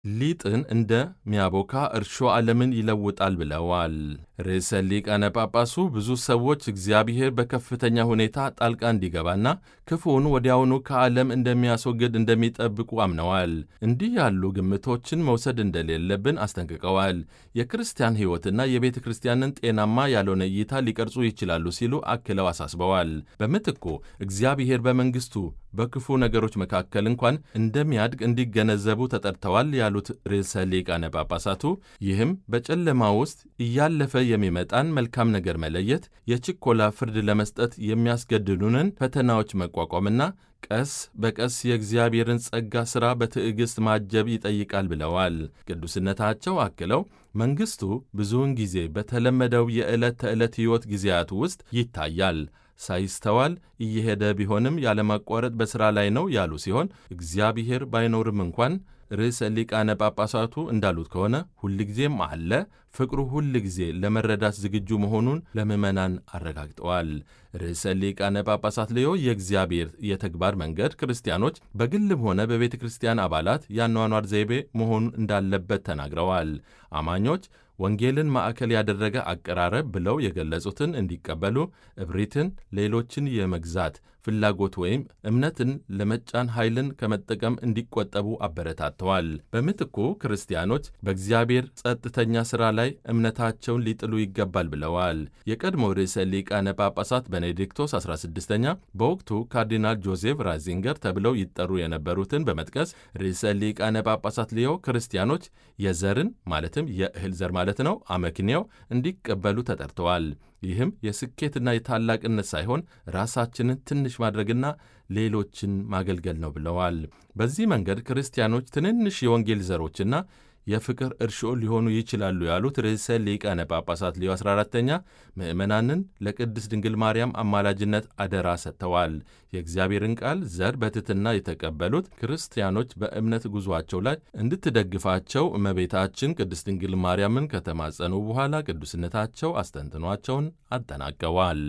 ሊጥን እንደሚያቦካ እርሾ ዓለምን ይለውጣል ብለዋል። ርዕሰ ሊቃነ ጳጳሱ ብዙ ሰዎች እግዚአብሔር በከፍተኛ ሁኔታ ጣልቃ እንዲገባና ክፉውን ወዲያውኑ ከዓለም እንደሚያስወግድ እንደሚጠብቁ አምነዋል። እንዲህ ያሉ ግምቶችን መውሰድ እንደሌለብን አስጠንቅቀዋል። የክርስቲያን ሕይወትና የቤተ ክርስቲያንን ጤናማ ያልሆነ እይታ ሊቀርጹ ይችላሉ ሲሉ አክለው አሳስበዋል። በምትኩ እግዚአብሔር በመንግሥቱ በክፉ ነገሮች መካከል እንኳን እንደሚያድግ እንዲገነዘቡ ተጠርተዋል ያሉት ርዕሰ ሊቃነ ጳጳሳቱ ይህም በጨለማ ውስጥ እያለፈ የሚመጣን መልካም ነገር መለየት፣ የችኮላ ፍርድ ለመስጠት የሚያስገድዱንን ፈተናዎች መቋቋምና ቀስ በቀስ የእግዚአብሔርን ጸጋ ሥራ በትዕግሥት ማጀብ ይጠይቃል ብለዋል። ቅዱስነታቸው አክለው መንግሥቱ ብዙውን ጊዜ በተለመደው የዕለት ተዕለት ሕይወት ጊዜያት ውስጥ ይታያል ሳይስተዋል እየሄደ ቢሆንም ያለማቋረጥ በሥራ ላይ ነው ያሉ ሲሆን እግዚአብሔር ባይኖርም እንኳን ርዕሰ ሊቃነ ጳጳሳቱ እንዳሉት ከሆነ ሁልጊዜም አለ። ፍቅሩ ሁል ጊዜ ለመረዳት ዝግጁ መሆኑን ለምዕመናን አረጋግጠዋል። ርዕሰ ሊቃነ ጳጳሳት ሌዮ የእግዚአብሔር የተግባር መንገድ ክርስቲያኖች በግልም ሆነ በቤተ ክርስቲያን አባላት የአኗኗር ዘይቤ መሆኑን እንዳለበት ተናግረዋል። አማኞች ወንጌልን ማዕከል ያደረገ አቀራረብ ብለው የገለጹትን እንዲቀበሉ፣ እብሪትን፣ ሌሎችን የመግዛት ፍላጎት ወይም እምነትን ለመጫን ኃይልን ከመጠቀም እንዲቆጠቡ አበረታተዋል። በምትኩ ክርስቲያኖች በእግዚአብሔር ጸጥተኛ ሥራ ላይ እምነታቸውን ሊጥሉ ይገባል ብለዋል። የቀድሞ ርዕሰ ሊቃነ ጳጳሳት ቤኔዲክቶስ 16ኛ በወቅቱ ካርዲናል ጆዜፍ ራዚንገር ተብለው ይጠሩ የነበሩትን በመጥቀስ ርዕሰ ሊቃነ ጳጳሳት ሊዮ ክርስቲያኖች የዘርን ማለትም የእህል ዘር ማለት ነው አመክንያው እንዲቀበሉ ተጠርተዋል። ይህም የስኬትና የታላቅነት ሳይሆን ራሳችንን ትንሽ ማድረግና ሌሎችን ማገልገል ነው ብለዋል። በዚህ መንገድ ክርስቲያኖች ትንንሽ የወንጌል ዘሮችና የፍቅር እርሾ ሊሆኑ ይችላሉ ያሉት ርዕሰ ሊቃነ ጳጳሳት ሊዮ 14ተኛ ምዕመናንን ለቅድስት ድንግል ማርያም አማላጅነት አደራ ሰጥተዋል። የእግዚአብሔርን ቃል ዘር በትሕትና የተቀበሉት ክርስቲያኖች በእምነት ጉዞአቸው ላይ እንድትደግፋቸው እመቤታችን ቅድስት ድንግል ማርያምን ከተማጸኑ በኋላ ቅዱስነታቸው አስተንትኗቸውን አጠናቀዋል።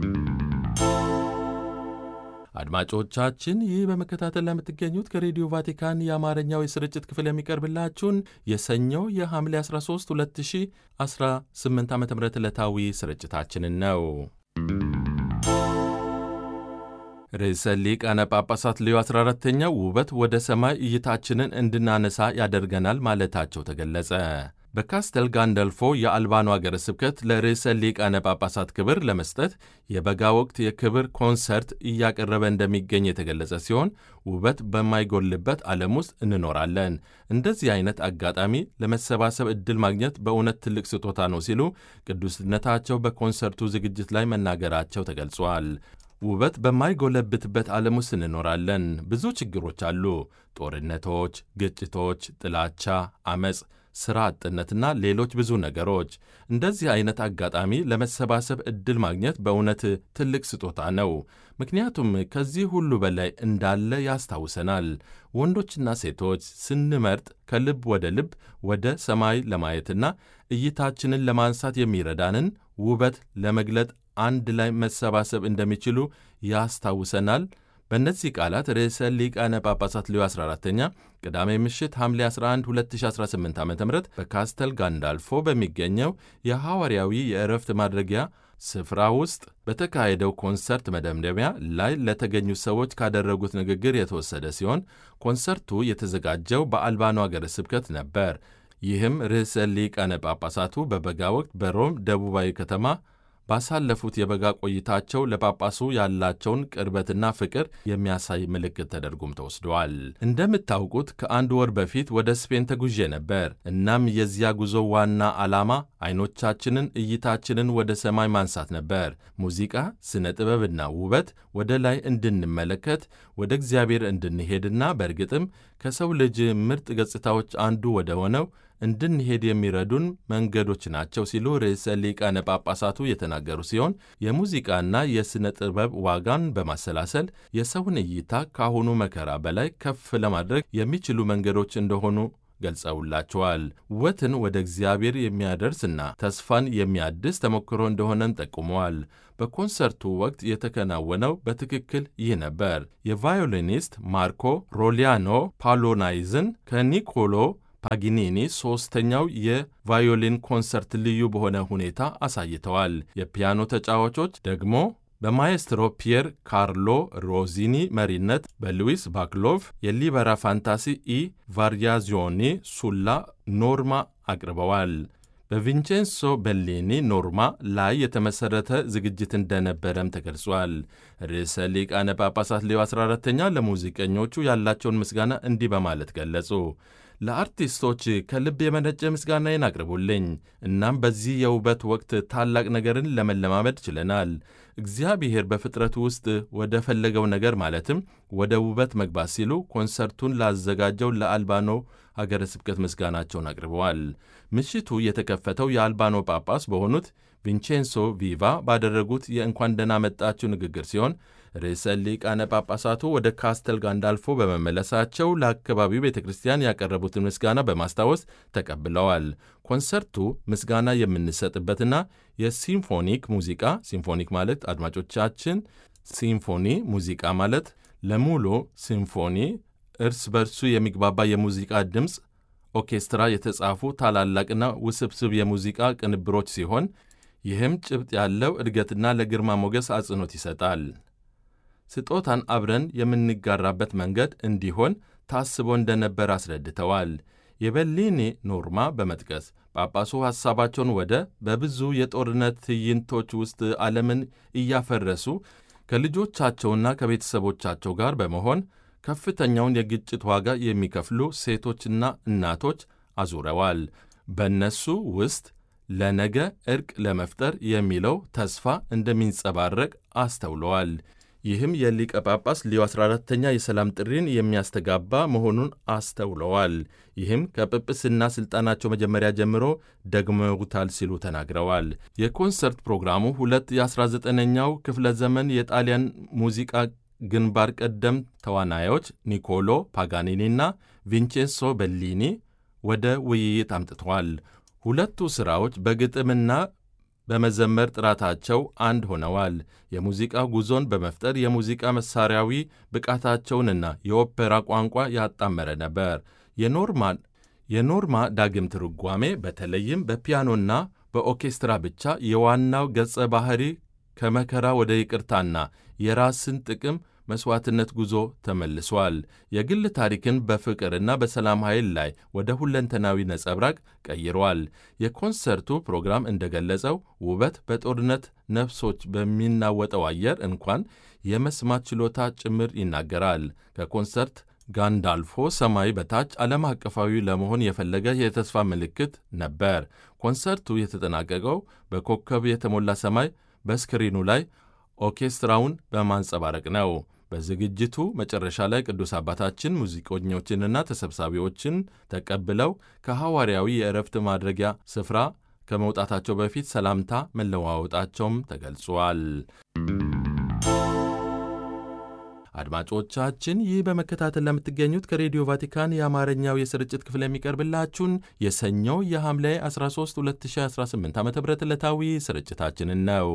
አድማጮቻችን ይህ በመከታተል ላይ የምትገኙት ከሬዲዮ ቫቲካን የአማርኛው የስርጭት ክፍል የሚቀርብላችሁን የሰኞው የሐምሌ 13 2018 ዓ ም ዕለታዊ ስርጭታችንን ነው። ርዕሰ ሊቃነ ጳጳሳት ሌዮ 14ተኛ ውበት ወደ ሰማይ እይታችንን እንድናነሳ ያደርገናል ማለታቸው ተገለጸ። በካስተል ጋንደልፎ የአልባኑ አገረ ስብከት ለርዕሰ ሊቃነ ጳጳሳት ክብር ለመስጠት የበጋ ወቅት የክብር ኮንሰርት እያቀረበ እንደሚገኝ የተገለጸ ሲሆን ውበት በማይጎልበት ዓለም ውስጥ እንኖራለን። እንደዚህ አይነት አጋጣሚ ለመሰባሰብ ዕድል ማግኘት በእውነት ትልቅ ስጦታ ነው ሲሉ ቅዱስነታቸው በኮንሰርቱ ዝግጅት ላይ መናገራቸው ተገልጿል። ውበት በማይጎለብትበት ዓለም ውስጥ እንኖራለን። ብዙ ችግሮች አሉ። ጦርነቶች፣ ግጭቶች፣ ጥላቻ፣ አመፅ ሥራ አጥነትና ሌሎች ብዙ ነገሮች። እንደዚህ አይነት አጋጣሚ ለመሰባሰብ ዕድል ማግኘት በእውነት ትልቅ ስጦታ ነው። ምክንያቱም ከዚህ ሁሉ በላይ እንዳለ ያስታውሰናል። ወንዶችና ሴቶች ስንመርጥ ከልብ ወደ ልብ ወደ ሰማይ ለማየትና እይታችንን ለማንሳት የሚረዳንን ውበት ለመግለጥ አንድ ላይ መሰባሰብ እንደሚችሉ ያስታውሰናል። በእነዚህ ቃላት ርዕሰ ሊቃነ ጳጳሳት ሊዮ 14ተኛ ቅዳሜ ምሽት ሐምሌ 11 2018 ዓ ም በካስተል ጋንዳልፎ በሚገኘው የሐዋርያዊ የእረፍት ማድረጊያ ስፍራ ውስጥ በተካሄደው ኮንሰርት መደምደሚያ ላይ ለተገኙ ሰዎች ካደረጉት ንግግር የተወሰደ ሲሆን ኮንሰርቱ የተዘጋጀው በአልባኑ አገረ ስብከት ነበር። ይህም ርዕሰ ሊቃነ ጳጳሳቱ በበጋ ወቅት በሮም ደቡባዊ ከተማ ባሳለፉት የበጋ ቆይታቸው ለጳጳሱ ያላቸውን ቅርበትና ፍቅር የሚያሳይ ምልክት ተደርጎም ተወስደዋል። እንደምታውቁት ከአንድ ወር በፊት ወደ ስፔን ተጉዤ ነበር። እናም የዚያ ጉዞ ዋና ዓላማ አይኖቻችንን፣ እይታችንን ወደ ሰማይ ማንሳት ነበር። ሙዚቃ፣ ስነ ጥበብና ውበት ወደ ላይ እንድንመለከት ወደ እግዚአብሔር እንድንሄድና በእርግጥም ከሰው ልጅ ምርጥ ገጽታዎች አንዱ ወደ ሆነው እንድንሄድ የሚረዱን መንገዶች ናቸው ሲሉ ርዕሰ ሊቃነ ጳጳሳቱ የተናገሩ ሲሆን የሙዚቃና የሥነ ጥበብ ዋጋን በማሰላሰል የሰውን እይታ ከአሁኑ መከራ በላይ ከፍ ለማድረግ የሚችሉ መንገዶች እንደሆኑ ገልጸውላቸዋል። ውበትን ወደ እግዚአብሔር የሚያደርስና ተስፋን የሚያድስ ተሞክሮ እንደሆነም ጠቁመዋል። በኮንሰርቱ ወቅት የተከናወነው በትክክል ይህ ነበር። የቫዮሊኒስት ማርኮ ሮሊያኖ ፓሎናይዝን ከኒኮሎ ፓጊኒኒ ሦስተኛው የቫዮሊን ኮንሰርት ልዩ በሆነ ሁኔታ አሳይተዋል። የፒያኖ ተጫዋቾች ደግሞ በማኤስትሮ ፒየር ካርሎ ሮዚኒ መሪነት በሉዊስ ባክሎቭ የሊበራ ፋንታሲ ኢ ቫሪያዚዮኒ ሱላ ኖርማ አቅርበዋል። በቪንቼንሶ ቤሊኒ ኖርማ ላይ የተመሠረተ ዝግጅት እንደነበረም ተገልጿል። ርዕሰ ሊቃነ ጳጳሳት ሌዮ 14ተኛ ለሙዚቀኞቹ ያላቸውን ምስጋና እንዲህ በማለት ገለጹ። ለአርቲስቶች ከልብ የመነጨ ምስጋናዬን አቅርቡልኝ። እናም በዚህ የውበት ወቅት ታላቅ ነገርን ለመለማመድ ችለናል። እግዚአብሔር በፍጥረቱ ውስጥ ወደ ፈለገው ነገር ማለትም ወደ ውበት መግባት ሲሉ ኮንሰርቱን ላዘጋጀው ለአልባኖ ሀገረ ስብከት ምስጋናቸውን አቅርበዋል። ምሽቱ የተከፈተው የአልባኖ ጳጳስ በሆኑት ቪንቼንሶ ቪቫ ባደረጉት የእንኳን ደህና መጣችሁ ንግግር ሲሆን ርዕሰ ሊቃነ ጳጳሳቱ ወደ ካስተል ጋንዳልፎ በመመለሳቸው ለአካባቢው ቤተ ክርስቲያን ያቀረቡትን ምስጋና በማስታወስ ተቀብለዋል። ኮንሰርቱ ምስጋና የምንሰጥበትና የሲምፎኒክ ሙዚቃ ሲምፎኒክ ማለት አድማጮቻችን፣ ሲምፎኒ ሙዚቃ ማለት ለሙሉ ሲምፎኒ እርስ በርሱ የሚግባባ የሙዚቃ ድምፅ ኦርኬስትራ የተጻፉ ታላላቅና ውስብስብ የሙዚቃ ቅንብሮች ሲሆን ይህም ጭብጥ ያለው እድገትና ለግርማ ሞገስ አጽንኦት ይሰጣል። ስጦታን አብረን የምንጋራበት መንገድ እንዲሆን ታስቦ እንደነበር አስረድተዋል። የቤሊኒ ኖርማ በመጥቀስ ጳጳሱ ሐሳባቸውን ወደ በብዙ የጦርነት ትዕይንቶች ውስጥ ዓለምን እያፈረሱ ከልጆቻቸውና ከቤተሰቦቻቸው ጋር በመሆን ከፍተኛውን የግጭት ዋጋ የሚከፍሉ ሴቶችና እናቶች አዙረዋል። በእነሱ ውስጥ ለነገ እርቅ ለመፍጠር የሚለው ተስፋ እንደሚንጸባረቅ አስተውለዋል። ይህም የሊቀ ጳጳስ ሊዮ 14ተኛ የሰላም ጥሪን የሚያስተጋባ መሆኑን አስተውለዋል። ይህም ከጵጵስና ሥልጣናቸው መጀመሪያ ጀምሮ ደግመውታል ሲሉ ተናግረዋል። የኮንሰርት ፕሮግራሙ ሁለት የ19ኛው ክፍለ ዘመን የጣሊያን ሙዚቃ ግንባር ቀደም ተዋናዮች ኒኮሎ ፓጋኒኒና ቪንቼንሶ ቤሊኒ ወደ ውይይት አምጥተዋል። ሁለቱ ሥራዎች በግጥምና በመዘመር ጥራታቸው አንድ ሆነዋል። የሙዚቃ ጉዞን በመፍጠር የሙዚቃ መሣሪያዊ ብቃታቸውንና የኦፔራ ቋንቋ ያጣመረ ነበር። የኖርማ የኖርማ ዳግም ትርጓሜ በተለይም በፒያኖና በኦርኬስትራ ብቻ የዋናው ገጸ ባህሪ ከመከራ ወደ ይቅርታና የራስን ጥቅም መሥዋዕትነት ጉዞ ተመልሷል። የግል ታሪክን በፍቅርና በሰላም ኃይል ላይ ወደ ሁለንተናዊ ነጸብራቅ ቀይሯል። የኮንሰርቱ ፕሮግራም እንደገለጸው ውበት በጦርነት ነፍሶች በሚናወጠው አየር እንኳን የመስማት ችሎታ ጭምር ይናገራል። ከኮንሰርት ጋንዳልፎ ሰማይ በታች ዓለም አቀፋዊ ለመሆን የፈለገ የተስፋ ምልክት ነበር። ኮንሰርቱ የተጠናቀቀው በኮከብ የተሞላ ሰማይ በስክሪኑ ላይ ኦርኬስትራውን በማንጸባረቅ ነው። በዝግጅቱ መጨረሻ ላይ ቅዱስ አባታችን ሙዚቀኞችንና ተሰብሳቢዎችን ተቀብለው ከሐዋርያዊ የእረፍት ማድረጊያ ስፍራ ከመውጣታቸው በፊት ሰላምታ መለዋወጣቸውም ተገልጿል። አድማጮቻችን ይህ በመከታተል ለምትገኙት ከሬዲዮ ቫቲካን የአማርኛው የስርጭት ክፍል የሚቀርብላችሁን የሰኞው የሐምሌ 13 2018 ዓ ም ዕለታዊ ስርጭታችንን ነው።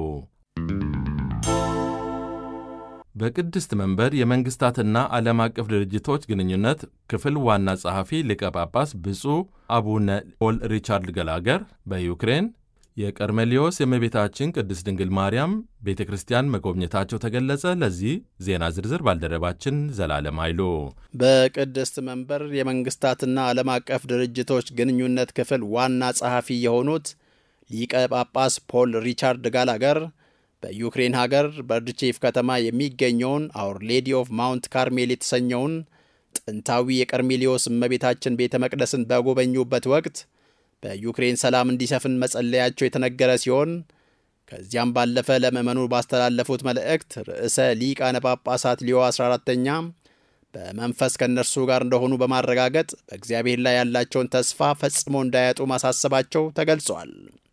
በቅድስት መንበር የመንግሥታትና ዓለም አቀፍ ድርጅቶች ግንኙነት ክፍል ዋና ጸሐፊ ሊቀ ጳጳስ ብፁዕ አቡነ ፖል ሪቻርድ ገላገር በዩክሬን የቀርሜሊዮስ የእመቤታችን ቅድስት ድንግል ማርያም ቤተ ክርስቲያን መጎብኘታቸው ተገለጸ። ለዚህ ዜና ዝርዝር ባልደረባችን ዘላለም ኃይሉ። በቅድስት መንበር የመንግሥታትና ዓለም አቀፍ ድርጅቶች ግንኙነት ክፍል ዋና ጸሐፊ የሆኑት ሊቀ ጳጳስ ፖል ሪቻርድ ጋላገር በዩክሬን ሀገር በርድቼፍ ከተማ የሚገኘውን አውር ሌዲ ኦፍ ማውንት ካርሜል የተሰኘውን ጥንታዊ የቀርሜሊዮስ እመቤታችን ቤተ መቅደስን በጎበኙበት ወቅት በዩክሬን ሰላም እንዲሰፍን መጸለያቸው የተነገረ ሲሆን ከዚያም ባለፈ ለምዕመኑ ባስተላለፉት መልእክት ርዕሰ ሊቃነ ጳጳሳት ሊዮ 14ተኛ በመንፈስ ከእነርሱ ጋር እንደሆኑ በማረጋገጥ በእግዚአብሔር ላይ ያላቸውን ተስፋ ፈጽሞ እንዳያጡ ማሳሰባቸው ተገልጿል።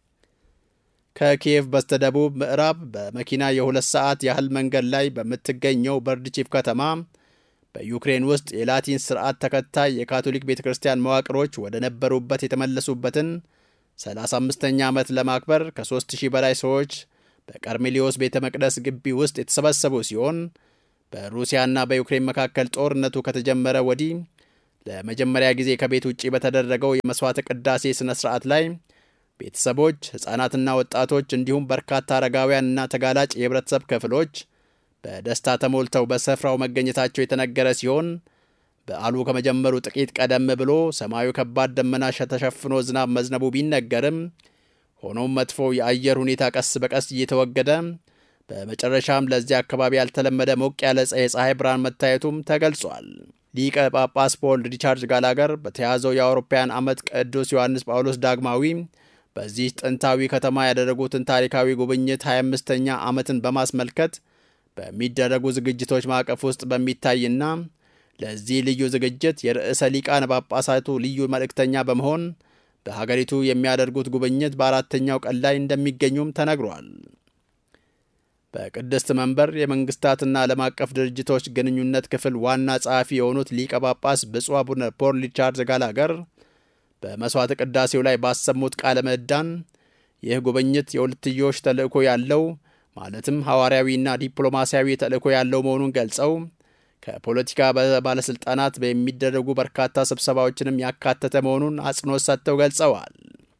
ከኪየቭ በስተደቡብ ምዕራብ በመኪና የሁለት ሰዓት ያህል መንገድ ላይ በምትገኘው በርድቺፍ ከተማ በዩክሬን ውስጥ የላቲን ስርዓት ተከታይ የካቶሊክ ቤተ ክርስቲያን መዋቅሮች ወደ ነበሩበት የተመለሱበትን 35ኛ ዓመት ለማክበር ከ3000 በላይ ሰዎች በቀርሜሊዮስ ቤተ መቅደስ ግቢ ውስጥ የተሰበሰቡ ሲሆን በሩሲያና በዩክሬን መካከል ጦርነቱ ከተጀመረ ወዲህ ለመጀመሪያ ጊዜ ከቤት ውጭ በተደረገው የመሥዋዕተ ቅዳሴ ሥነ ሥርዓት ላይ ቤተሰቦች፣ ሕፃናትና ወጣቶች እንዲሁም በርካታ አረጋውያንና ተጋላጭ የህብረተሰብ ክፍሎች በደስታ ተሞልተው በስፍራው መገኘታቸው የተነገረ ሲሆን በዓሉ ከመጀመሩ ጥቂት ቀደም ብሎ ሰማዩ ከባድ ደመና ተሸፍኖ ዝናብ መዝነቡ ቢነገርም ሆኖም መጥፎ የአየር ሁኔታ ቀስ በቀስ እየተወገደ በመጨረሻም ለዚህ አካባቢ ያልተለመደ ሞቅ ያለ የፀሐይ ብርሃን መታየቱም ተገልጿል። ሊቀ ጳጳስ ፖል ሪቻርድ ጋላገር በተያዘው የአውሮፓውያን ዓመት ቅዱስ ዮሐንስ ጳውሎስ ዳግማዊ በዚህ ጥንታዊ ከተማ ያደረጉትን ታሪካዊ ጉብኝት 25ኛ ዓመትን በማስመልከት በሚደረጉ ዝግጅቶች ማዕቀፍ ውስጥ በሚታይና ለዚህ ልዩ ዝግጅት የርዕሰ ሊቃነ ጳጳሳቱ ልዩ መልእክተኛ በመሆን በሀገሪቱ የሚያደርጉት ጉብኝት በአራተኛው ቀን ላይ እንደሚገኙም ተነግሯል። በቅድስት መንበር የመንግስታትና ዓለም አቀፍ ድርጅቶች ግንኙነት ክፍል ዋና ጸሐፊ የሆኑት ሊቀ ጳጳስ ብፁዕ አቡነ ፖል ሪቻርድ ጋላገር በመሥዋዕተ ቅዳሴው ላይ ባሰሙት ቃለ ምዕዳን ይህ ጉብኝት የሁለትዮሽ ተልእኮ ያለው ማለትም ሐዋርያዊና ዲፕሎማሲያዊ ተልእኮ ያለው መሆኑን ገልጸው ከፖለቲካ ባለሥልጣናት የሚደረጉ በርካታ ስብሰባዎችንም ያካተተ መሆኑን አጽንኦት ሰጥተው ገልጸዋል።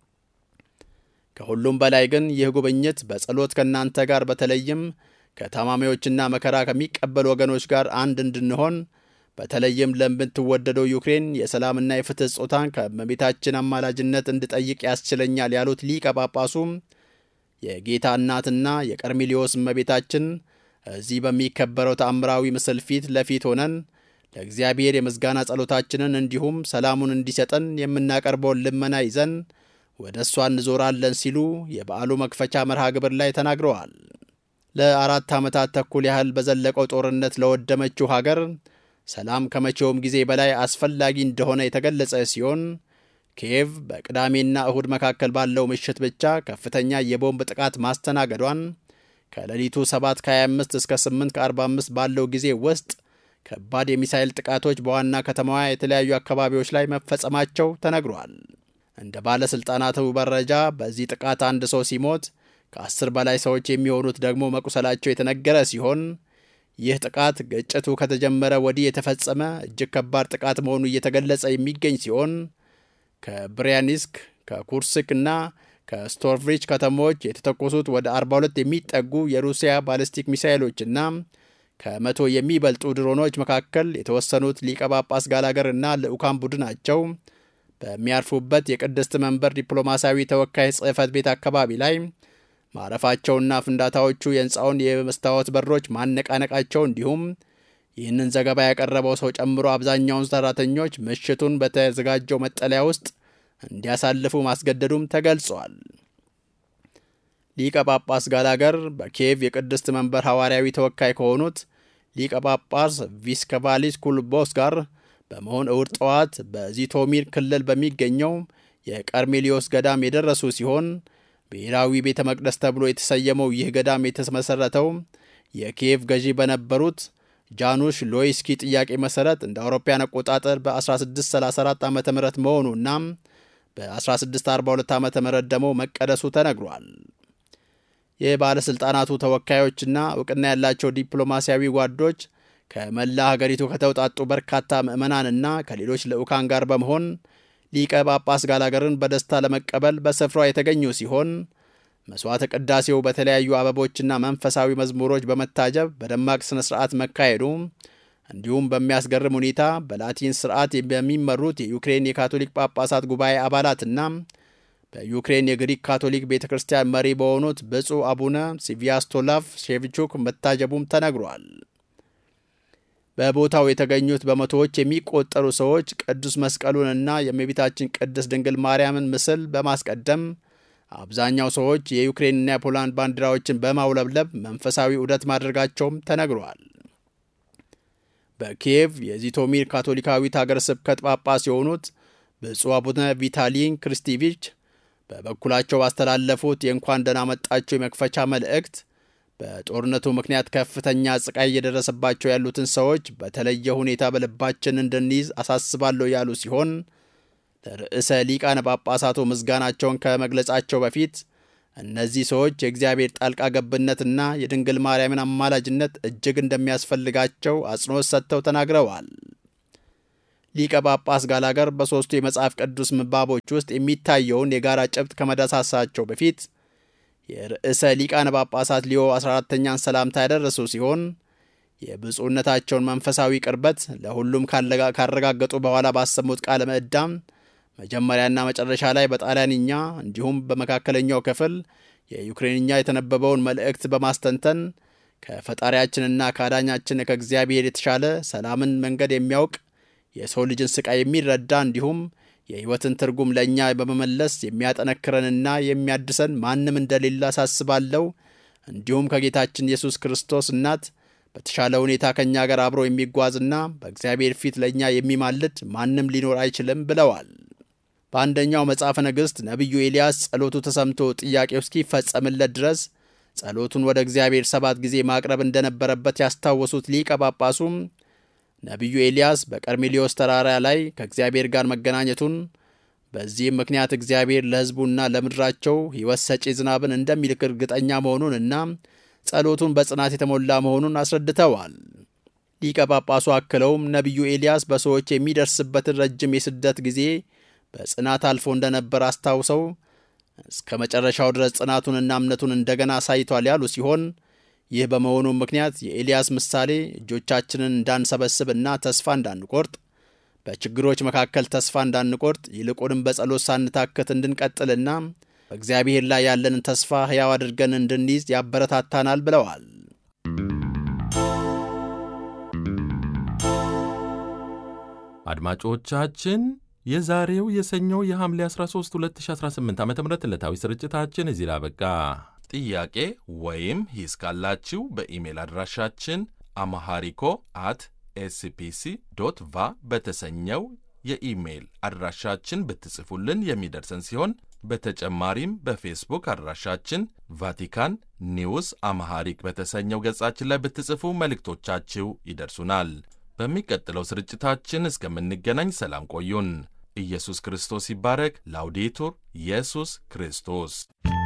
ከሁሉም በላይ ግን ይህ ጉብኝት በጸሎት ከእናንተ ጋር በተለይም ከታማሚዎችና መከራ ከሚቀበሉ ወገኖች ጋር አንድ እንድንሆን በተለይም ለምትወደደው ዩክሬን የሰላምና የፍትሕ ጾታን ከእመቤታችን አማላጅነት እንድጠይቅ ያስችለኛል ያሉት ሊቀ ጳጳሱም የጌታ እናትና የቀርሜሊዮስ እመቤታችን እዚህ በሚከበረው ተአምራዊ ምስል ፊት ለፊት ሆነን ለእግዚአብሔር የምስጋና ጸሎታችንን እንዲሁም ሰላሙን እንዲሰጠን የምናቀርበውን ልመና ይዘን ወደ እሷ እንዞራለን ሲሉ የበዓሉ መክፈቻ መርሃ ግብር ላይ ተናግረዋል። ለአራት ዓመታት ተኩል ያህል በዘለቀው ጦርነት ለወደመችው ሀገር ሰላም ከመቼውም ጊዜ በላይ አስፈላጊ እንደሆነ የተገለጸ ሲሆን ኪየቭ በቅዳሜና እሁድ መካከል ባለው ምሽት ብቻ ከፍተኛ የቦምብ ጥቃት ማስተናገዷን ከሌሊቱ 7 ከ25 እስከ 8 ከ45 ባለው ጊዜ ውስጥ ከባድ የሚሳይል ጥቃቶች በዋና ከተማዋ የተለያዩ አካባቢዎች ላይ መፈጸማቸው ተነግሯል። እንደ ባለሥልጣናቱ መረጃ በዚህ ጥቃት አንድ ሰው ሲሞት ከአስር በላይ ሰዎች የሚሆኑት ደግሞ መቁሰላቸው የተነገረ ሲሆን ይህ ጥቃት ግጭቱ ከተጀመረ ወዲህ የተፈጸመ እጅግ ከባድ ጥቃት መሆኑ እየተገለጸ የሚገኝ ሲሆን ከብሪያኒስክ ከኩርስክ እና ከስቶርቭሪች ከተሞች የተተኮሱት ወደ 42 የሚጠጉ የሩሲያ ባሊስቲክ ሚሳይሎችና ከመቶ የሚበልጡ ድሮኖች መካከል የተወሰኑት ሊቀ ጳጳስ ጋላገር እና ልዑካን ቡድናቸው በሚያርፉበት የቅድስት መንበር ዲፕሎማሲያዊ ተወካይ ጽሕፈት ቤት አካባቢ ላይ ማረፋቸውና ፍንዳታዎቹ የሕንፃውን የመስታወት በሮች ማነቃነቃቸው እንዲሁም ይህንን ዘገባ ያቀረበው ሰው ጨምሮ አብዛኛውን ሰራተኞች ምሽቱን በተዘጋጀው መጠለያ ውስጥ እንዲያሳልፉ ማስገደዱም ተገልጿል። ሊቀ ጳጳስ ጋላገር በኪየቭ የቅድስት መንበር ሐዋርያዊ ተወካይ ከሆኑት ሊቀ ጳጳስ ቪስከቫሊስ ኩልቦስ ጋር በመሆን እሁድ ጠዋት በዚቶሚር ክልል በሚገኘው የቀርሜሊዮስ ገዳም የደረሱ ሲሆን ብሔራዊ ቤተ መቅደስ ተብሎ የተሰየመው ይህ ገዳም የተመሠረተው የኪየቭ ገዢ በነበሩት ጃኑሽ ሎይስኪ ጥያቄ መሠረት እንደ አውሮፓያን አቆጣጠር በ1634 ዓ ም መሆኑና በ1642 ዓ ም ደግሞ መቀደሱ ተነግሯል። የባለሥልጣናቱ ተወካዮችና እውቅና ያላቸው ዲፕሎማሲያዊ ጓዶች ከመላ ሀገሪቱ ከተውጣጡ በርካታ ምዕመናንና ከሌሎች ልዑካን ጋር በመሆን ሊቀ ጳጳስ ጋላገርን በደስታ ለመቀበል በስፍራው የተገኙ ሲሆን መሥዋዕተ ቅዳሴው በተለያዩ አበቦችና መንፈሳዊ መዝሙሮች በመታጀብ በደማቅ ሥነ ሥርዓት መካሄዱ እንዲሁም በሚያስገርም ሁኔታ በላቲን ስርዓት በሚመሩት የዩክሬን የካቶሊክ ጳጳሳት ጉባኤ አባላትና በዩክሬን የግሪክ ካቶሊክ ቤተ ክርስቲያን መሪ በሆኑት ብፁዕ አቡነ ሲቪያስቶላቭ ሼቪቹክ መታጀቡም ተነግሯል። በቦታው የተገኙት በመቶዎች የሚቆጠሩ ሰዎች ቅዱስ መስቀሉንና የእመቤታችን ቅድስት ድንግል ማርያምን ምስል በማስቀደም አብዛኛው ሰዎች የዩክሬንና የፖላንድ ባንዲራዎችን በማውለብለብ መንፈሳዊ ዑደት ማድረጋቸውም ተነግሯል። በኪየቭ የዚቶሚር ካቶሊካዊት ሀገረ ስብከት ጳጳስ የሆኑት ብፁዕ አቡነ ቪታሊን ክርስቲቪች በበኩላቸው ባስተላለፉት የእንኳን ደህና መጣችሁ የመክፈቻ መልእክት በጦርነቱ ምክንያት ከፍተኛ ስቃይ እየደረሰባቸው ያሉትን ሰዎች በተለየ ሁኔታ በልባችን እንድንይዝ አሳስባለሁ ያሉ ሲሆን ለርዕሰ ሊቃነ ጳጳሳቱ ምስጋናቸውን ከመግለጻቸው በፊት እነዚህ ሰዎች የእግዚአብሔር ጣልቃ ገብነትና የድንግል ማርያምን አማላጅነት እጅግ እንደሚያስፈልጋቸው አጽንኦት ሰጥተው ተናግረዋል። ሊቀ ጳጳስ ጋላገር በሦስቱ የመጽሐፍ ቅዱስ ምባቦች ውስጥ የሚታየውን የጋራ ጭብጥ ከመዳሳሳቸው በፊት የርዕሰ ሊቃነ ጳጳሳት ሊዮ 14ተኛን ሰላምታ ያደረሱ ሲሆን የብፁዕነታቸውን መንፈሳዊ ቅርበት ለሁሉም ካረጋገጡ በኋላ ባሰሙት ቃለ ምዕዳም መጀመሪያና መጨረሻ ላይ በጣሊያንኛ እንዲሁም በመካከለኛው ክፍል የዩክሬንኛ የተነበበውን መልእክት በማስተንተን ከፈጣሪያችንና ከአዳኛችን ከእግዚአብሔር የተሻለ ሰላምን መንገድ የሚያውቅ የሰው ልጅን ስቃይ የሚረዳ እንዲሁም የሕይወትን ትርጉም ለእኛ በመመለስ የሚያጠነክረንና የሚያድሰን ማንም እንደሌለ አሳስባለሁ። እንዲሁም ከጌታችን ኢየሱስ ክርስቶስ እናት በተሻለ ሁኔታ ከእኛ ጋር አብሮ የሚጓዝና በእግዚአብሔር ፊት ለእኛ የሚማልድ ማንም ሊኖር አይችልም ብለዋል። በአንደኛው መጽሐፈ ነገሥት ነቢዩ ኤልያስ ጸሎቱ ተሰምቶ ጥያቄው እስኪፈጸምለት ድረስ ጸሎቱን ወደ እግዚአብሔር ሰባት ጊዜ ማቅረብ እንደነበረበት ያስታወሱት ሊቀ ጳጳሱም ነቢዩ ኤልያስ በቀርሜሌዎስ ተራራ ላይ ከእግዚአብሔር ጋር መገናኘቱን በዚህም ምክንያት እግዚአብሔር ለሕዝቡና ለምድራቸው ሕይወት ሰጪ ዝናብን እንደሚልክ እርግጠኛ መሆኑንና ጸሎቱን በጽናት የተሞላ መሆኑን አስረድተዋል። ሊቀ ጳጳሱ አክለውም ነቢዩ ኤልያስ በሰዎች የሚደርስበትን ረጅም የስደት ጊዜ በጽናት አልፎ እንደነበር አስታውሰው እስከ መጨረሻው ድረስ ጽናቱንና እምነቱን እንደገና አሳይቷል ያሉ ሲሆን ይህ በመሆኑ ምክንያት የኤልያስ ምሳሌ እጆቻችንን እንዳንሰበስብና ተስፋ እንዳንቆርጥ በችግሮች መካከል ተስፋ እንዳንቆርጥ ይልቁንም በጸሎት ሳንታክት እንድንቀጥልና በእግዚአብሔር ላይ ያለንን ተስፋ ሕያው አድርገን እንድንይዝ ያበረታታናል ብለዋል። አድማጮቻችን የዛሬው የሰኞው የሐምሌ 13 2018 ዓ ም ዕለታዊ ስርጭታችን እዚህ ላይ አበቃ። ጥያቄ ወይም ሂስ ካላችሁ በኢሜል አድራሻችን አማሃሪኮ አት ኤስፒሲ ዶት ቫ በተሰኘው የኢሜይል አድራሻችን ብትጽፉልን የሚደርሰን ሲሆን በተጨማሪም በፌስቡክ አድራሻችን ቫቲካን ኒውስ አማሃሪክ በተሰኘው ገጻችን ላይ ብትጽፉ መልእክቶቻችሁ ይደርሱናል። በሚቀጥለው ስርጭታችን እስከምንገናኝ ሰላም ቆዩን። ኢየሱስ ክርስቶስ ይባረክ። ላውዴቱር ኢየሱስ ክርስቶስ